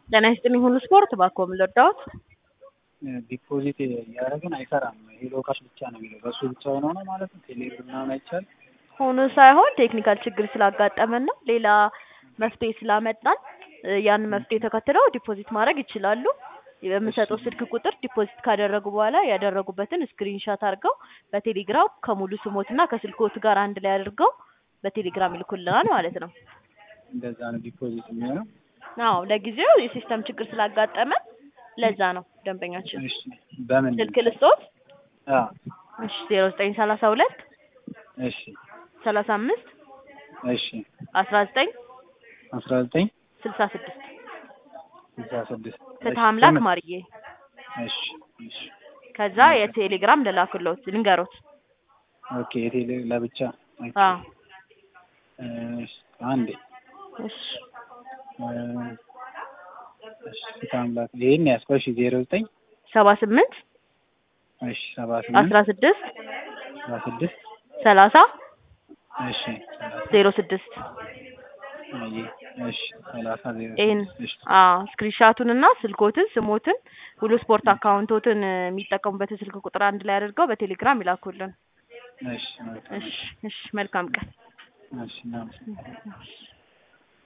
ጤና ይስጥልኝ ሁሉ ስፖርት ባኮ ልርዳዎት? ዲፖዚት እያደረግን አይሰራም። ሄሎ ካሽ ብቻ ነው የሚለው። በሱ ብቻ ሆኖ ነው ማለት ነው። ቴሌብር ምናምን አይቻልም። ሆኖ ሳይሆን ቴክኒካል ችግር ስላጋጠመን ነው። ሌላ መፍትሄ ስላመጣን ያንን መፍትሄ ተከትለው ዲፖዚት ማድረግ ይችላሉ። በምሰጠው ስልክ ቁጥር ዲፖዚት ካደረጉ በኋላ ያደረጉበትን ስክሪንሻት አድርገው በቴሌግራም ከሙሉ ስሞትና ከስልኮት ጋር አንድ ላይ አድርገው በቴሌግራም ይልኩልናል ማለት ነው። እንደዛ ነው ዲፖዚት የሚሆነው። አዎ ለጊዜው የሲስተም ችግር ስላጋጠመን ለዛ ነው ደንበኛችን። እሺ በምን ስልክ ልስጦት? አ እሺ ዜሮ ዘጠኝ ሰላሳ ሁለት እሺ ሰላሳ አምስት እሺ አስራ ዘጠኝ አስራ ዘጠኝ ስልሳ ስድስት ስልሳ ስድስት ፍትህ አምላክ ማርዬ። እሺ እሺ ከዛ የቴሌግራም ልላክሎት ልንገሮት። ኦኬ የቴሌ ለብቻ ኦኬ። አዎ እሺ አንዴ እሺ እሺ ታምላክ ይሄን ያዝከው። እሺ ዜሮ ዘጠኝ ሰባ ስምንት እሺ ሰባ ስምንት አስራ ስድስት አስራ ስድስት ሰላሳ እሺ ሰላሳ ዜሮ ስድስት አይ እሺ ሰላሳ ዜሮ ይህን ስድስት እሺ አዎ ስክሪንሻቱን እና ስልኮትን ስሞትን ሁሉ ስፖርት አካውንቶትን የሚጠቀሙበትን ስልክ ቁጥር አንድ ላይ አድርገው በቴሌግራም ይላኩልን። እሺ መልካም እሺ እሺ መልካም ቀን። እሺ እናመሰግናለን።